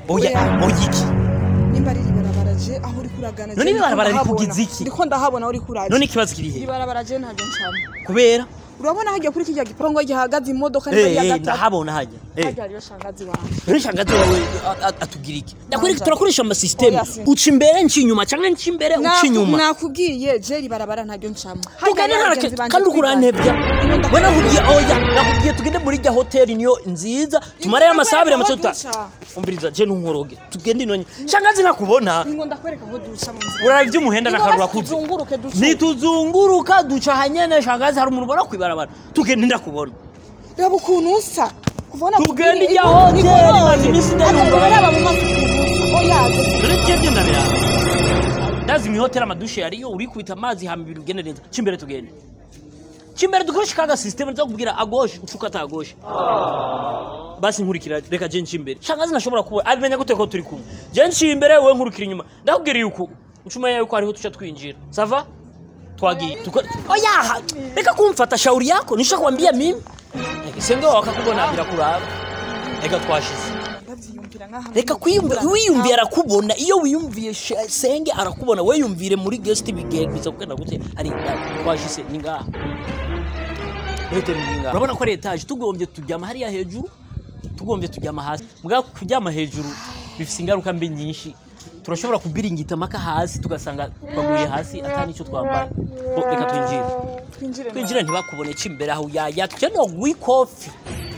oya Oya. oya iki nimba ari ribarabara je aho uri kuragana None je ndiko ibarabara ndahabona. rikugize iki? ndiko ndahabona aho uri kuraje none ikibazo kiri he ribarabara je ntabyo ncamo kubera urabona hajya kuri kijya giporongo gihagaze imodoka niba Eh, ari iya eh, gatatu ndahabona hajya Eh. hajya hariyo shangazi wanjye none shangazi wawe a- a- atubwira iki ndakwereka Nanja. turakoresha amasisiteme Oya, si. uca imbere nca inyuma cyangwa nca imbere uca Naku- inyuma nakubwiye je ribarabara ntabyo ncamo tugende hariyo ntarake bagenzi banje kandi uriko urantebya twigana. we nakubwiye oya nakubwiye tugende muri rya hoteli niyo nziza tumareyo amasaha abiri amace tuta duca. umviriza je ntunkoroge tugende inonye shangazi nakubona Ngo ndakwereka aho duca mu nzira urara iby'umuhenda Ngo nakarura basi kuze tuzunguruke duce nituzunguruka duca hanyene shangazi hari umuntu ubona kwibarabara tugende ndakubona reba ukuntu usa kubona Tugende ijya hoteli, maze iminsi ndayumva. araba mu maso ukuntu usa oya dore twebwe ndabiraba ndazi mu hoteli amadushe yariyo uri kubita amazi hama ibintu bigenda neza cimbere tugende cimbere dukoreshe kaga system nza kubwira agoshe ufuka atagoshe basi nkurikira reka je ncimbere shangazi nashobora kubona abimenya gute ko turi kumwe je ncimbere wewe nkurikira inyuma ndakubwira yuko ucumenya yuko hariho tuca twinjira sava twagiye tuko oya reka kumfata shauri yako nisha kwambia mimi senge wakakubona birakuraba reka twashize ndabyiyumvira nk'ahantu reka kwiyumvira wiyumviye arakubona iyo wiyumviye she- senge arakubona we yumvire muri guest bigenbiza kugenda gute ari twashise ni ngaha hoteli ni ngaha urabona ko ari etaje tugombye turyama hariya hejuru tugombye turyama hasi mbwa kuryama hejuru bifite ingaruka mbi nyinshi turashobora kubiringita amaka hasi tugasanga twaguye hasi atari icyo twambaye Bo, reka twinjire twinjire twinjire ntibakubone ca imbere aho yaya tukeneye guha ikofi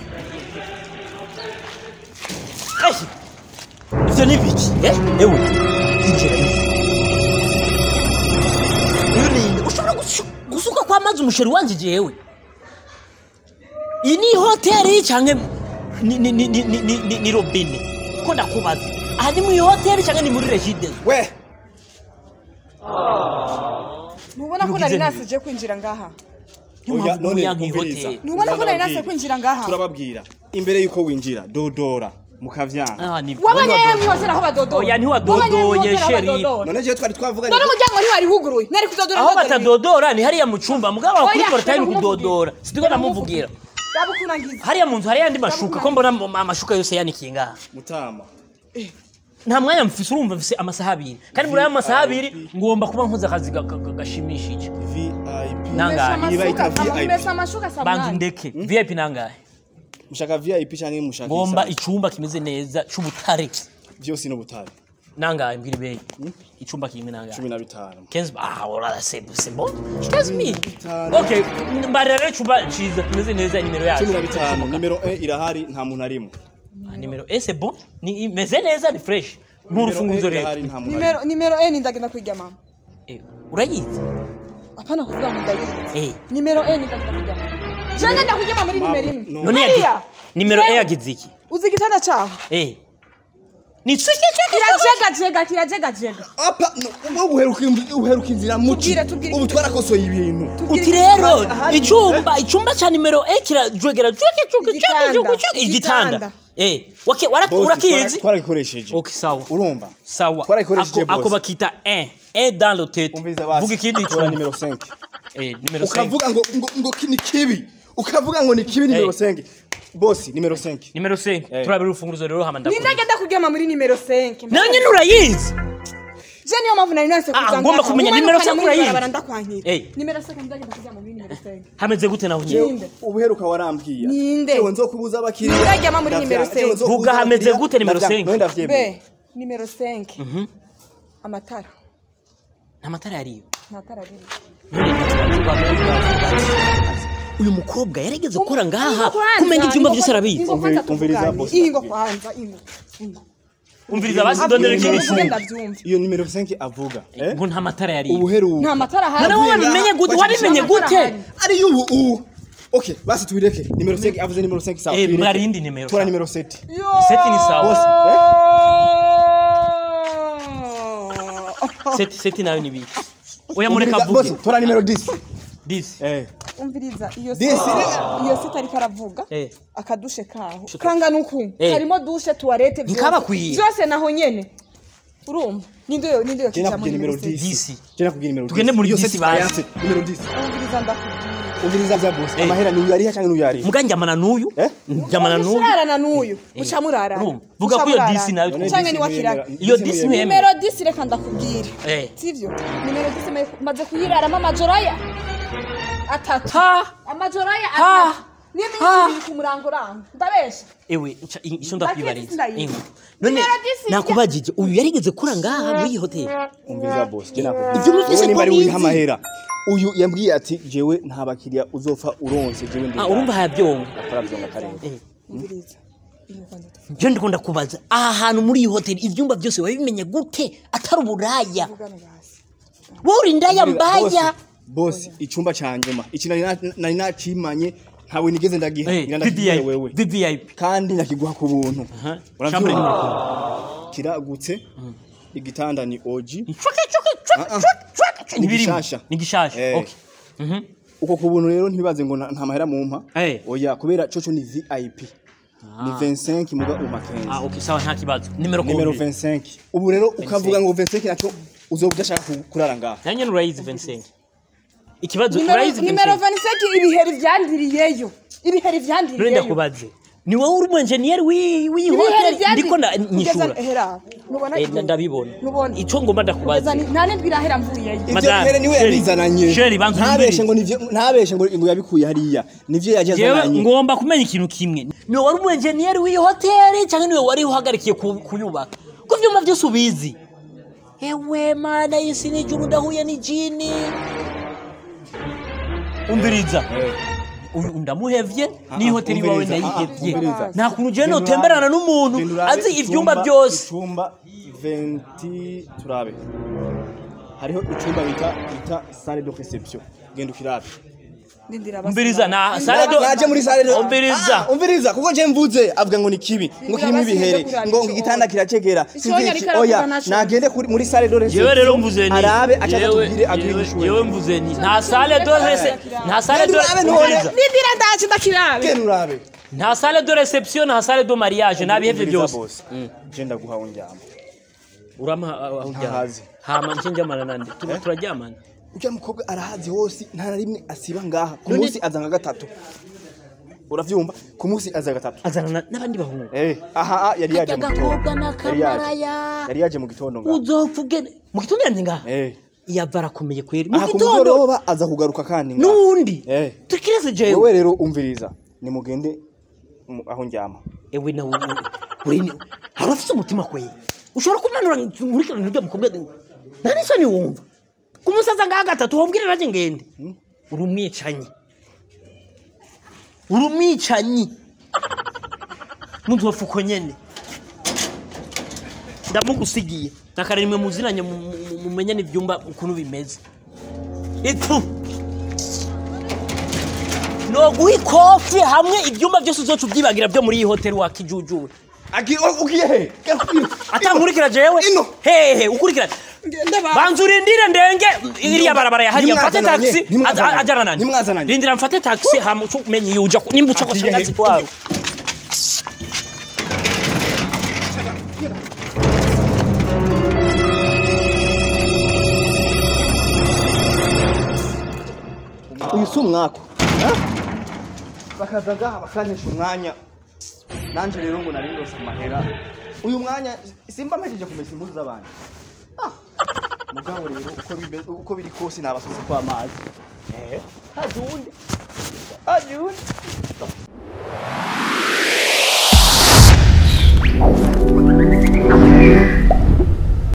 Ai, ivyo ni biki eh? ewe injira uyu ninde ushobora gusu- gusuka kwa mazi umusheri wanje jewe iyi ni hoteli canke ni, ni, ni, ni, ni, ni, ni, ni robine ko ndakubaza aha ni muri hoteli canke ni muri regide we ntubona ko nari nasije kwinjira ngaha oya none yanka umviriza ihoteli ntubona ko nari nasize Turababwira. kwinjira ngaha turababwira imbere yuko winjira dodora mukavyanga Ah, ni- wabonye yewe mwihoteli aho badodoye Oya, ntiwadodoye, Wabonye mwihoteli aho sheri. badodoye? none jewe twari twavuganye none umuryango ntiwari wuguruye nari kudodora aho ndodora ibintu. batadodora ni hariya mu cumba mugabo Oya, wakuri porotayime reka nkumuvugira. kudodora situko ndamuvugira Raba ukuntu angize. hariya mu nzu hariya andi mashuka ko mbona am- amashuka yose yanikiye ngaha mutama nta mwanya mfise urumva mfise amasaha abiri kandi muri ayo masaha abiri ngomba kuba nkoze akazi ga- ga- ga- gashimishije vip nangahe Umesa Niba amashuka, ita VIP. umesa amashuka saa banza munani. undeke vip nangahe mushaka vip canke mushaka ngomba isa? icumba kimeze neza c'ubutare vyose n'ubutabi nangahe mbwira ibeyi icumba kimwe nangahe cumi na bitanu Kenzi ah voilà c'est c'est bon 15000 bitanu. okay mbarira rero icumba ciza kimeze neza nimero yacu cumi na bitanu nimero e irahari nta muntu arimwo Ah, nimero eh c'est bon ni imeze neza ni fresh nk'urufunguzo Nimero E rero irahari nta muntu nimero arimwo nimero n ndagenda kwiga mama Eh, urayizi apana kuvuga ngo ndayizi eh nimero n ndagenda kwiga mama je ngenda kwiga mama muri nimero imwe no. none Hariya. yagi nimero Yewe. e yagize iki uzi igitanda caho eh ni tsike tsike kirajegajega kirajegajega apa no uheruka imv- uheruka inzira muci Tubwire, tubwire. ubu twarakosoye ibintu uti rero Ahari. icumba icumba ca nimero e kirajwegera juke juke Igitanda. juke juke igitanda Igitanda. eh wake waraki Bosi, urakizi twara- twaragikoresheje okay sawa urumva sawa Twarayikoresheje, Ako- ako boss. bakita 1 1 dans le tête umviriza basi vuga ikindi tora icumba nimero 5 eh nimero 5 ukavuga ngo ngo ngo ki- ni kibi ukavuga ngo ni kibi nimero Eh. 5 bosi nimero 5 nimero 5 Eh. turabira urufunguzo rero hama ni ndakora ndagenda kwiga mama muri nimero 5 nawe nyine urayizi je niyo mpamvu nari nase Ah, ngomba kumenya nimero se kurayizi. ndakwankira Eh. nimero 5 ndagenda kwiga muri nimero 5 hameze gute naho nyine Ninde? ubuheruka warambwiye Ninde? Jewe nzokubuza abakiriya Nzajyama muri nimero Ndavyanga. Jewe cinq. nzokubuza Vuga hameze abakiriya. gute nimero Ndavyanga. cinq? None ndavyemeye. b nimero 5 amatara nta matara yariyo nta tara riri uyu mukobwa yarigeze gukora ngaha Kwanza, kumenya ibyumba byose ingo- arabizi ingo kwanza Umviriza, tuvugane. boss. ingo kwanza ingo ingo umviriza basi dondere Ingo kindi muvuge cyumba ndabyumva iyo nimero 5 avuga eh? ngo nta matara yariyo ubuheruka nta matara none ahari wowe wabimenye gute wabimenye gute ariyo ubu ubu okay basi tubireke nimero 5 avuze nimero 5 sawa Eh, tubireke. mwari indi nimero tora sawa. nimero 7 seti ni sawa Boss, seti seti nayo ni biki oya mureka avuge tora nimero 10 disi eh umviriza iyo Disi. se- iyo sita ariko aravuga Eh. akadushe kaho kangana uku Eh. harimo dushe tuwarete byose. Ntikabakwiye. byose naho nyene urumva ninde ninde yo Jena kijamo kubwira nimero nimero 10 Disi. Jena kubwira nimero 10 Tugende muri Iyo 10 set basi. bayanse, nimero 10 umviriza ndakubwira umviriza vya boss Eh. amahera ni uyariha canke n'uyariha muga njamana n'uyu Eh? njamana n'uyu mushurarana n'uyu muca murarana Urumva? vuga ko iyo disi nayo None canke disi ni wakirana ntiyemera- Iyo disi disi ntiyemera. ntiyemera. nimero 10 reka ndakubwire Eh. sivyo nimero 10 maze kuyiraramo amajoro aya atatu ha amajoro aya Ha. atatu n'iminsi Ha. ibiri ku murango uranga ndabesha ewe nca- i- ico Baketse ndakwibariza ndayizi. Ingo. none Nimero disi nakubajije uyu yarigeze kura ngaha muri iyi hoteli umviriza boss je nakubwira Ivyo muvise Wowe nimba ko ari bizi. uriha amahera uyu yambwiye ati jewe nta bakiriya uzopfa uronse jewe ndi Ah, urumva hayabyonga akora vyonga karenga umviriza iyo kwanza je ndikunda kubaza aha hantu muri iyi hoteli ivyumba byose wabimenye gute atari uburaya tuvugane basi wowe uri indaya mbaya boss icumba ca nyuma iki nari na- nari nacimanye ntawe nigeze ndagiha Eh, ngira ndakibwire VVIP wewe VVIP kandi nakiguha ku buntu Aha. Chambre uravyumva numero kiragutse igitanda ni oji Chwaka, chwaka, chwaka, Ah, ah. chwaka, chwaka. Ni Ntibirimo. gishasha. ni gishasha Eh. okay Mhm. uko ku buntu rero ntibaze ngo na- nta mahera mumpa Eh. oya kubera coco ni vip ni 25 muga uma 15 ah okay sawa nta kibazo nimero nimero kombi 25 ubu rero ukavuga ngo 25 naco uzoba udashaka ku- kurara ngaha nanjye urayizi 25 ikibazo nimero urayizi nimero 25 27 ibiheri vyandiriyeyo ibiheri none vyandiriyeyo ndakubaze ni wowe uri umunjeniyeri w'iyi w'iyi ibiheri hoteli vyandi ndiko na- nyishura Kugeza- hera nubona Eh, nda- ndabibona nubona ico ngomba kugeza ndakubaza ni- nta nindwi irahera mvuyeyo ivyo Madame, mbere niwe Sheri, yabizananye Sheri, banza ntabeshe unyumvirize. ngo nivyo ntabeshe ngo ngo yabikuye hariya nivyo yaje jewe azananye ngomba kumenya ikintu kimwe ni wowe wari umunjeniyeri w'iyi hoteli cyangwa niwe wari uhagarikiye ku- kuyubaka ko ivyuma byose ubizi ewe mana y'isi n'ijuru ndahuye n'ijini umviriza uyu ndamuhevye n'iyi hoteli iwawe umviriza, ah, ah, ndayihevye umviriza. nta kuntu jewe Genda notemberana urabe- n'umuntu genda urabe azi ivyumba icumba- byose icumba 20 turabe hariho icumba bita bita salle de reception genda ukirabe ndindira umviriza na sale do naje muri salle de umviriza Ah, umviriza kuko je mvuze avuga ngo ni kibi ngo kirimo basi ibihere nje kuraba ngo ico igitanda kiracegera Ico sinzi yari iki karavuga oya naco. nagende kuri muri salle de reception jewe rero mvuze ni arabe acha jewe- atubwire agire jewe- inyishu jewe mvuze ni nta sale do rese nta sale do Genda urabe none. umviriza. ndindira ndaje ndakirabe genda urabe nta sale de reception nta sale de mariage nabihevye Umviriza byose boss. je ndaguha unjyama urama aho ujyana Ntahazi. hama nje njamana nande Tu- turaryamana ujya mukobwa arahazi hose nta na rimwe asiba ngaha ku None- munsi aza nka gatatu uravyumva ku munsi aza gatatu azana na- n'abandi bahungu eh aha ah, yari yaje mu gitondo agakobwa Yari yaje. n'akamaraya yari yaje mu gitondo ngaha uzopfuge mu gitondo yanze ngaha eh yava arakomeye kweri mu aha ku gitondo mugoroba aza kugaruka kandi ngaha n'uwundi Eh. tukireze jewe wewe rero umviriza nimugende mu- aho njyama ewe nawe urini hari ufite umutima kweri ushobora kumanura nkurikirana ibyo mukobwa nta n'isoni wumva ku musaza ngaha gatatu wabwire nanjye ngende uri umwicanyi uri umwicanyi muntu wafuko nyene ndamugusigiye nakare rimwe muzinanye mu- mu- mumenye n'ibyumba ukuntu bimeze itu noguha ikofi hamwe ibyumba byose uzoca ubyibagira byo muri iyi hoteli wakijujuwe ugiye he atankurikira jewe Ino. hehe ukurikira banza urindire ndenge iriya barabara ya hariya mfate Nimwazananye, taxi nimwazananye, aza- ajana nani nimwazananye. rindira mfate taxi hama uca umenya iyo uja ku- nimba uca Agiye kwashangazi he? kwawe uyu si umwako ha? bakaza ngaha bakantesha umwanya nanje rero ngo nari ndose amahera uyu mwanya simba mpejeje kumesa impuzu z'abantu Ah, mugabo rero uko bibe- uko biri kose nabasuze kwa amazi eh haje uwundi haje uwundi